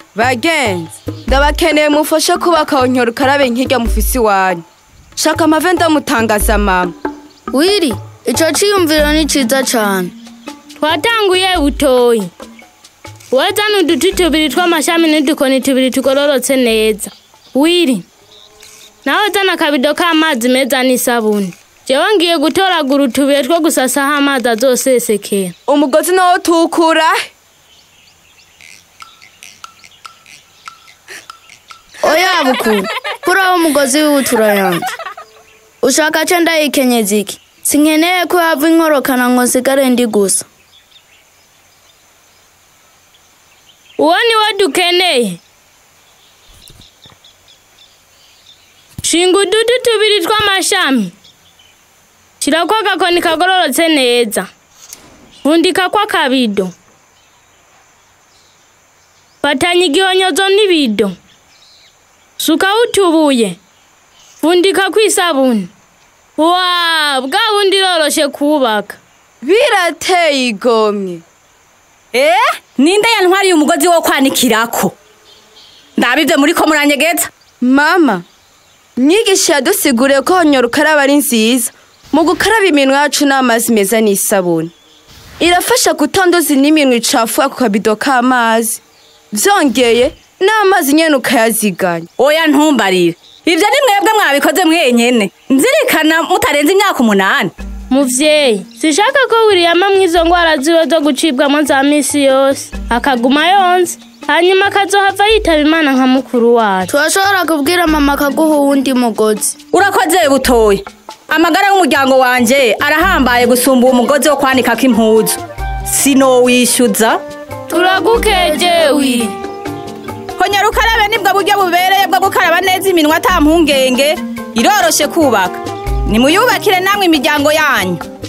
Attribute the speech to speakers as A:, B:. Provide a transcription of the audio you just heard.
A: bagenzi ndabakeneye mufashe kubaka onyora ukarabe nkirya mufisi iwanyu shaka amave ndamutangaza mama
B: wiri ico ciyumviro ni ciza cane
C: twatanguye butoyi wazana uduti tubiri tw'amashami n'udukoni tubiri tugororotse neza wiri nawe zana akabido k'amazi meza n'isabuni jewe ngiye gutoragura utubuye two gusasaho amazi azosesekera
A: umugozi nawo tukura
B: oya bukuru kuraho umugozi w'ibutura yanje ushaka ce ndayikenyeza iki sinkeneye ko yava inkorokana ngo nsigare ndi gusa
C: uwo ni wo dukeneye shinga uduti tubiri tw'amashami shirako agakoni kagororotse neza fundikako akabido fatanya igihonyozo n'ibido sukaho utubuye fundikako isabuni wa bwa bundi iroroshe kubaka
A: birateye igomwe
D: Eh, ninde yantwariye umugozi wo kwanikirako? Ndabivye muri ko muranyegeza.
A: mama myigisha yadusiguriye ko onyora ukaraba ari nziza mu gukaraba iminwa yacu n'amazi meza n'isabuni irafasha kutanduza n'iminwa icafuye ku kabido k'amazi vyongeye n'amazi nyene ukayaziganya
D: Oya ntumbarire. Ivyo ni mwebwe mwabikoze mwenyene. Nzirikana mutarenze imyaka umunani.
C: muvyeyi sishaka ko wiliyama mw'izo ngwara ziwe zo gucibwamo za misi yose akaguma yonze hanyuma akazohava yitaba imana nka mukuru wacu
B: turashobora kubwira mama akaguha uwundi mugozi
D: Urakoze butoye. Amagara y'umuryango wanje arahambaye gusumba uwo mugozi wo kwanikako impuzu. Sinowishyuza.
C: turagukeje wili
D: Honyora ukarabe nibwo buryo bubereye bwo gukaraba neza iminwa ata mpungenge. Iroroshe kubaka. Nimuyubakire namwe imiryango yanyu.